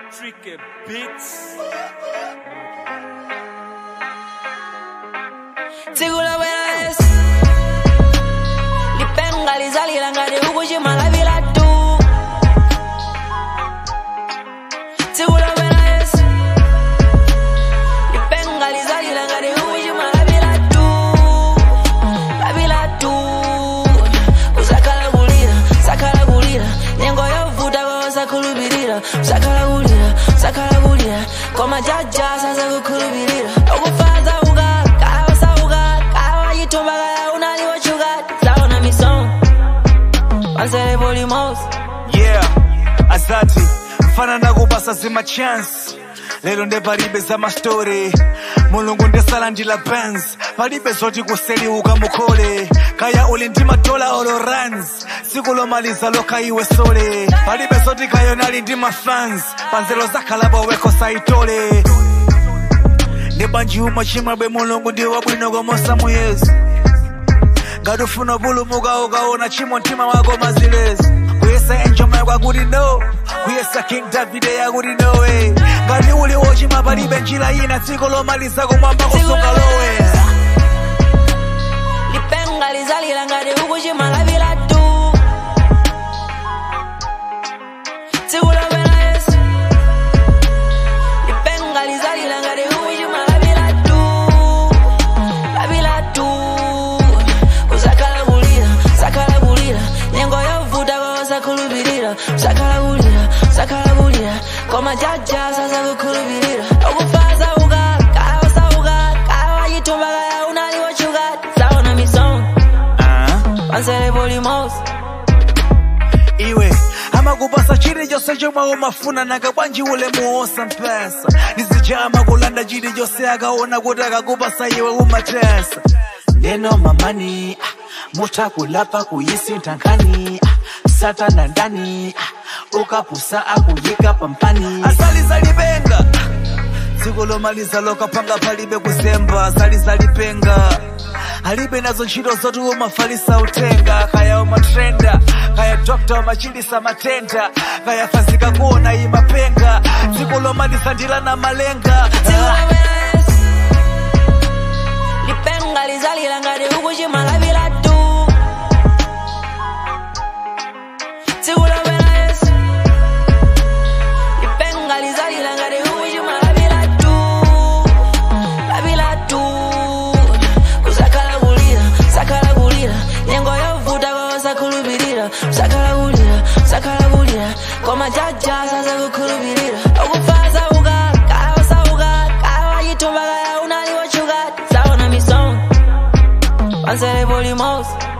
Tricky Beats. tsiku lobwera esi lipenga lizalira ngati ukuchimalavira tu tsiku lobwera esi lipenga lizalira ngati ukuchimalavira tu lavira tu usakhala kulira sakhala kulira nyengo yovuta kwa osakhulupirira usakhala kulira sakhala kulira koma jaja sasakukhulupirira okufaza ukala kaya wasauka kaya wachitumba kaya unaliwochuka zaona misomo pansele polimosi Yeah, asati mfana nakupasa zima chance lero nde palibe za mastori mulungu ndesala ndila benz palibe zoti kuseliuka mukhole kaya uli ndi matola olo runs tsiku lomaliza lokha iwe sole palibe zoti kayonali ndi mafans panzelo zakhalapo weko saitole ndi banji umwe chimwebwe mulungu ndi wabwino komosa muyezi ngati ufuna pulumuka ukaona chimo mtima wako mazilezi kuyesa enjoma kwakuti no kuyesa king davide yakuti nowe ngati uli wochima palibe njira ina dziko lomaliza kumwamba kusunga lowe lipenga lizalira ngati ukuchimalavira tu tsiku lobwera esi lipenga lizalira ngati ukuchimalavira tu lavira tu usakhala kulira sakhala kulira nyengo yovuta kwa osakhulupirira usakhala kulira sakhala kulira koma jaja sasakukhulupirira okufaza ukala kaya wasauka kaya wachitumba kaya unaliwochuka zaona misomo Ah, pansele polimosi iwe amakupasa chilichonse chomwe umafuna nanga bwanji ulemu wosampesa ndizijama kulanda chilichonse akaona kuti akakupasa iwe umatesa neno mamani ah, mutakulapa kuyisintha nkhani ah, satana ndani ah, ukapusa akuyika pampani asalizalipenga dziko lomaliza lokapanga palibe kuzemba asalizalipenga alibe nazo ntchito zoti umafalisa utenga kaya umatrenda kaya dokta umachilisa matenda kaya fazika kuona imapenga dziko lomaliza ndilana malenga Tsikulabwera lipenga lizalira ngati ukuchimalavira tu Tsikulabwera lipenga lizalira ngati ukuchimalavira tu lavira tu usakhala kulira sakhala kulira nyengo yovuta kwa osakhulupirira usakhala kulira sakhala kulira koma jaja sasakukhulupirira okufaza ukala kaya wasauka kaya wachitumba kaya unaliwochuka zaona misomo pansele polimosi